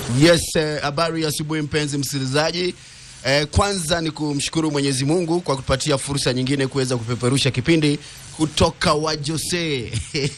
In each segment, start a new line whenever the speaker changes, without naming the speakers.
Yes, habari ya asubuhi mpenzi msikilizaji. Eh, kwanza ni kumshukuru Mwenyezi Mungu kwa kutupatia fursa nyingine kuweza kupeperusha kipindi kutoka Wajose.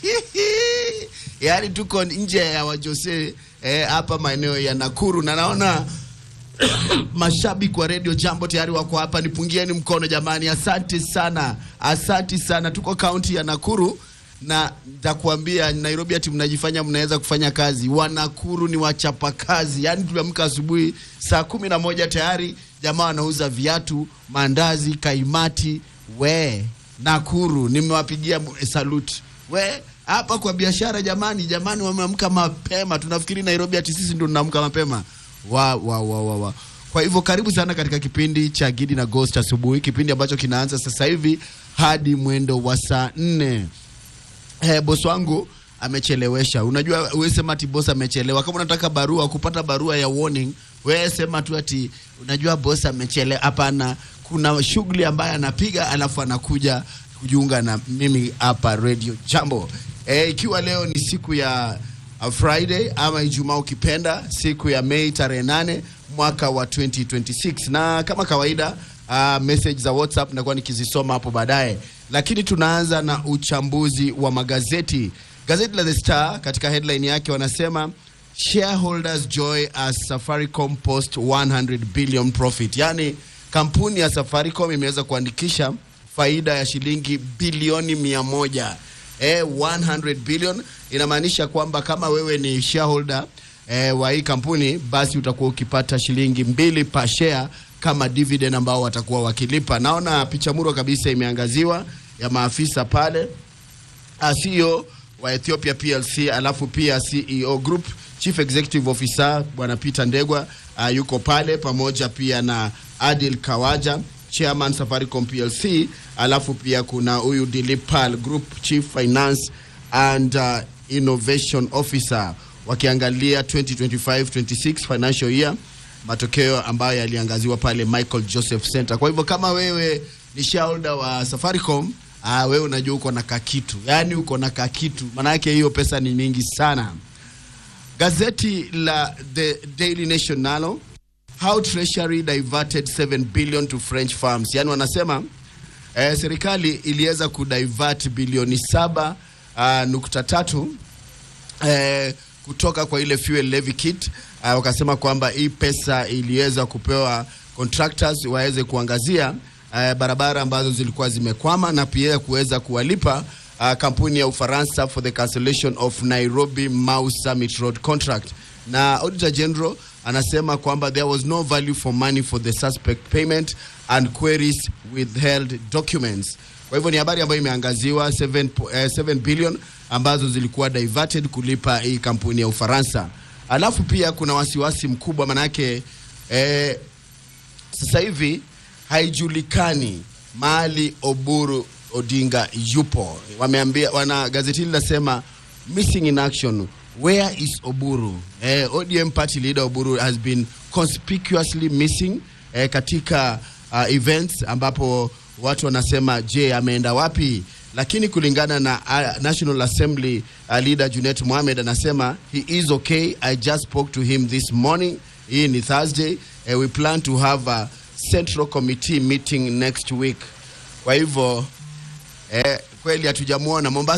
Yaani tuko nje ya Wajose hapa eh, maeneo ya Nakuru na naona mashabiki wa Radio Jambo tayari wako hapa, nipungieni mkono jamani. Asante sana, asante sana. Tuko kaunti ya Nakuru na nitakuambia Nairobi ati mnajifanya mnaweza kufanya kazi. Wanakuru ni wachapa kazi, yaani tuliamka asubuhi saa kumi na moja tayari jamaa wanauza viatu, mandazi, kaimati. We Nakuru nimewapigia salute. We hapa kwa biashara jamani, jamani, wameamka mapema. Tunafikiri Nairobi ati sisi ndio tunaamka mapema wa, wa, wa, wa, wa. Kwa hivyo karibu sana katika kipindi cha Gidi na Ghost asubuhi, kipindi ambacho kinaanza sasa hivi hadi mwendo wa saa nne. Eh, bosi wangu amechelewesha. Unajua wewe sema ati boss amechelewa. Kama unataka barua kupata barua ya warning, wewe sema tu ati unajua boss amechelewa. Hapana, kuna shughuli ambayo anapiga alafu anakuja kujiunga na mimi hapa Radio Jambo. Eh, ikiwa leo ni siku ya uh, Friday ama Ijumaa ukipenda, siku ya Mei tarehe nane mwaka wa 2026 na kama kawaida uh, message za WhatsApp nakuwa nikizisoma hapo baadaye, lakini tunaanza na uchambuzi wa magazeti. Gazeti la The Star katika headline yake wanasema shareholders joy as Safaricom post 100 billion profit, yaani kampuni ya Safaricom imeweza kuandikisha faida ya shilingi bilioni mia moja. Eh, 100 billion inamaanisha kwamba kama wewe ni shareholder eh, wa hii kampuni basi utakuwa ukipata shilingi mbili per share kama dividend ambao watakuwa wakilipa. Naona picha muro kabisa imeangaziwa ya maafisa pale, CEO wa Ethiopia PLC, alafu pia CEO Group Chief Executive Officer bwana Peter Ndegwa uh, yuko pale pamoja pia na Adil Kawaja Chairman Safaricom PLC, alafu pia kuna huyu Dilip Pal Group Chief Finance and uh, Innovation Officer wakiangalia 2025-26 financial year matokeo ambayo yaliangaziwa pale Michael Joseph Center. Kwa hivyo kama wewe ni shareholder wa Safaricom, ah, wewe unajua uko na kakitu, yaani uko na kakitu, maanake hiyo pesa ni mingi sana. Gazeti la The Daily Nation nalo how treasury diverted 7 billion to French farms, yaani wanasema eh, serikali iliweza kudivert bilioni saba uh, nukta tatu eh, kutoka kwa ile fuel levy kit uh, wakasema kwamba hii pesa iliweza kupewa contractors waweze kuangazia uh, barabara ambazo zilikuwa zimekwama na pia kuweza kuwalipa uh, kampuni ya Ufaransa for the cancellation of Nairobi Mau Summit Road contract. Na Auditor General anasema kwamba there was no value for money for the suspect payment and queries withheld documents. Kwa hivyo ni habari ambayo imeangaziwa 7, eh, 7 billion ambazo zilikuwa diverted kulipa hii kampuni ya Ufaransa. Alafu pia kuna wasiwasi mkubwa manake eh, sasa hivi haijulikani mahali Oburu Odinga yupo. Wameambia wana gazeti hili linasema missing in action where is Oburu? Eh, ODM party leader Oburu has been conspicuously missing eh, katika uh, events ambapo watu wanasema je, ameenda wapi? Lakini kulingana na uh, National Assembly uh, leader Junet Mohamed anasema he is okay. I just spoke to him this morning. Hii ni Thursday. Uh, we plan to have a central committee meeting next week. Kwa hivyo eh, kweli hatujamwona Mombasa